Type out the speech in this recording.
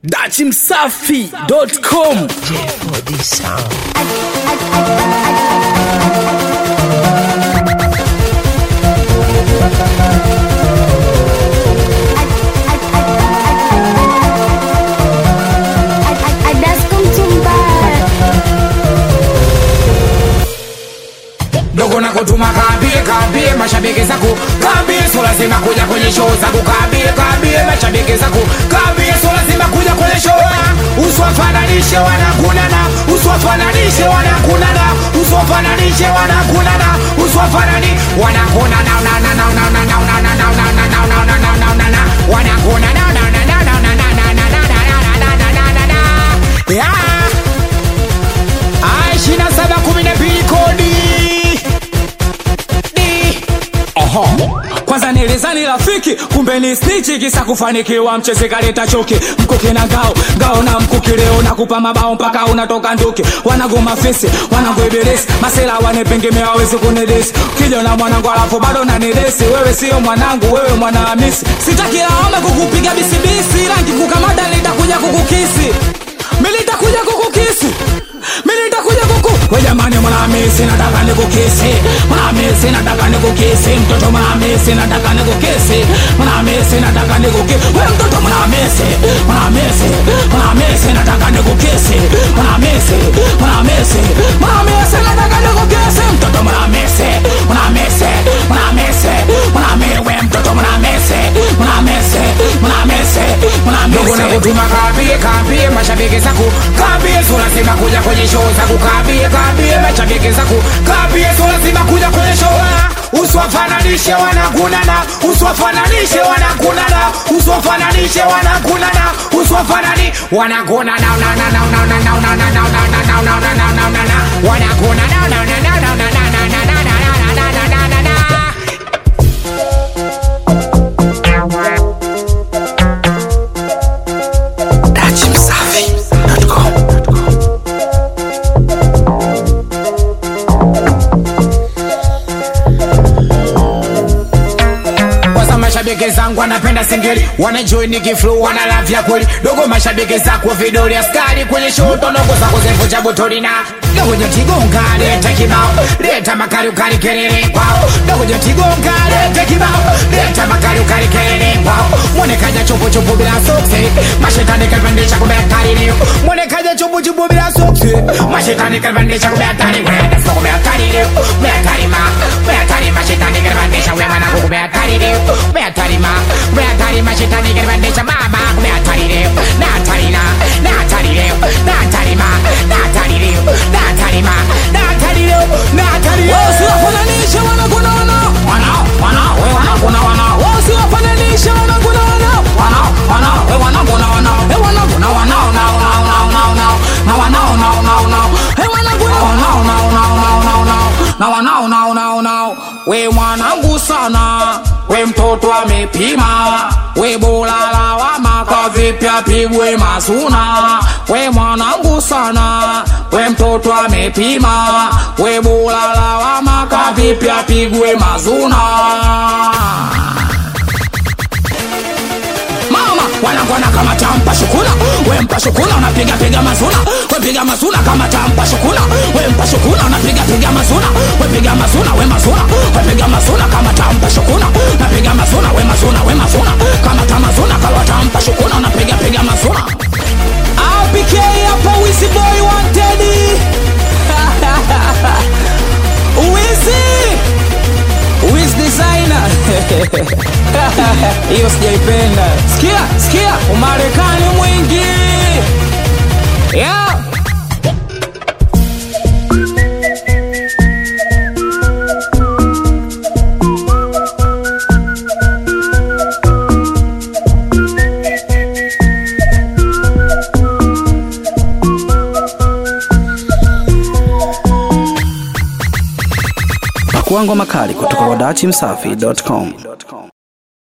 dachimsafi.com for this sound. dogo na kutuma kaambie kaambie mashabiki zako kaambie so lazima kuja kwenye show zako kaambie kaambie mashabiki zako kaambie so lazima kuja kwenye show usiwafananishe wanakunana usiwafananishe wanakunana usiwafananishe wanakunana usiwafanani wanakunana na na na na na na na na na na na na na na na na na wanakunana na na na na na na na na na na na na na na na yeah ishirini na saba kumi na mbili kodi Di. Aha. kwanza nilizani rafiki kumbe ni stichi kisa kufanikiwa mcheze kaleta choki mkuki na ngao ngao na mkuki leo nakupa mabao mpaka unatoka nduki wanagoma fisi wanangoibirisi masela wanepengemea wawezi kunidisi kija na mwanangu alafu bado nanidesi wewe sio mwanangu wewe mwana hamisi sitaki lawama kukupiga bisibisi rangi kukamata nitakuja kukukisi militakuja kukukisi militakuja kuku we jamani mwanamisi nataka nikukisi mwanamisi nataka nikukisi mtoto mwanamisi nataka nikukisi mwanamisi nataka nikukisi we mtoto mwanamisi mwanamisi mwanamisi nataka nikukisi mwanamisi mwanamisi mwanamisi nataka nikukisi mtoto mwanamisi mwanamisi mwanamisi mwanamisi we mtoto mwanamisi mwanamisi mwanamisi dogo na mwanamisi kutuma kaambie kaambie mashabiki zako kaambie so lazima kuja kwenye show zako kaambie kaambie mashabiki zako kaambie so lazima kuja kwenye show usiwafananishe wanakunana usiwafananishe wanakunana usiwafananishe wanakunana usiwafanani wanakunana na na na na na na na na na na na na na na na na na na wanakunana na na na na na na na na na na na na na na na kwanza mashabiki zangu wanapenda singeli wanajoi nikiflu wanalavya kweli dogo mashabiki zako vidoli askari kwenye shoto ndogo zako zevunja botoli na dogo jotigonga leta kibao leta makali ukali kelele kwao dogo jotigonga leta kibao leta makali ukali kelele kwao mwonekaja chupu chupu bila soksi mashetani kalipandisha kumbe hatari leo mwonekaja chupu chupu bila soksi mashetani kalipandisha kumbe hatari kwenda soko kumbe hatari leo kumbe hatari ma kumbe hatari mashetani kalipandisha wewe mwanangu kumbe hatari leo kumbe hatari ma kumbe hatari mashetani kalipandisha mama kumbe hatari leo na hatari na na hatari leo na hatari ma na hatari leo na hatari ma na hatari leo na hatari leo wasiwafananishe wanakuna wana wana wana we wanakuna wana wasiwafananishe wanakuna wana wana wana we wanakuna wana we wanakuna wana wana wana wana wana na wana wana wana wana we wanakuna wana wana wana wana wana na wana wana wana wana we mwanangu sana we mtoto amepima we bora lawama kwa vipya pigwe masuna we mwanangu sana we mtoto amepima we bora lawama kwa vipya pigwe mazuna mama wanangwana kama tampa shukuna we mpa shukuna unapiga piga mazuna we piga mazuna kama tampa shukuna we mpa shukuna unapiga piga mazuna we piga mazuna we mazuna we piga mazuna kama tampa shukuna unapiga mazuna we mazuna we mazuna kama tamazuna kawa tampa shukuna unapiga piga mazuna APK hapa Wizzy Boy wanted Wizzy Wiz designer hiyo sijaipenda sikia sikia umarekani mwingi yeah. Pakuangwa makali kutoka kwa dachimsafi.com.